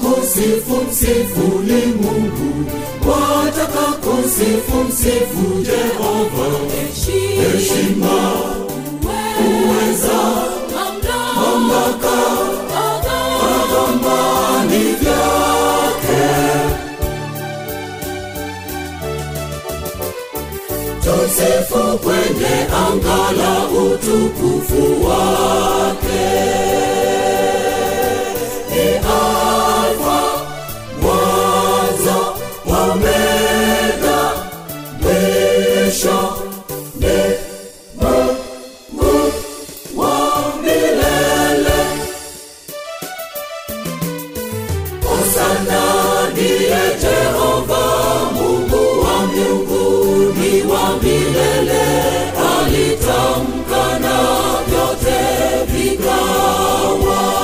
kusifu msifu ni Mungu, wataka kusifu msifu Jehova. Heshima, uweza, mamlaka, adhamani vyake. Tusifu kwenye anga la utukufu wake. Ni Alfa, mwanzo, Omega, mwisho ni Mungu wa milele. Hosana ndiye Jehova, Mungu wa mbinguni wa milele. Alitamka na vyote vikawa.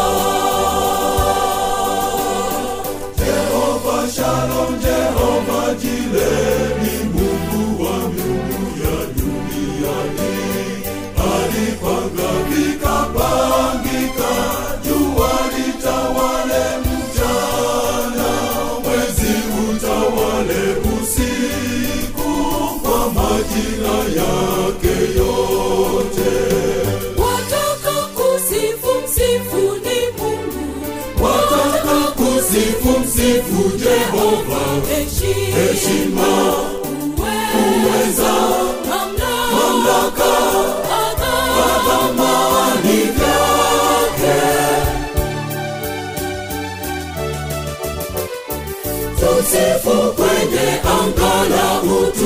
Jehova Shalom, Jehova Jile ni Mungu wa miungu ya duniani. Alipanga vikapangika, jua litawale mchana, mwezi utawale usiku, kwa majina yake yote. Wataka kusifu msifu ni Mungu, Wataka kusifu msifu Jehova, heshima, uweza, mamlaka, adhamani vyake. Tusifu kwenye anga la utukufu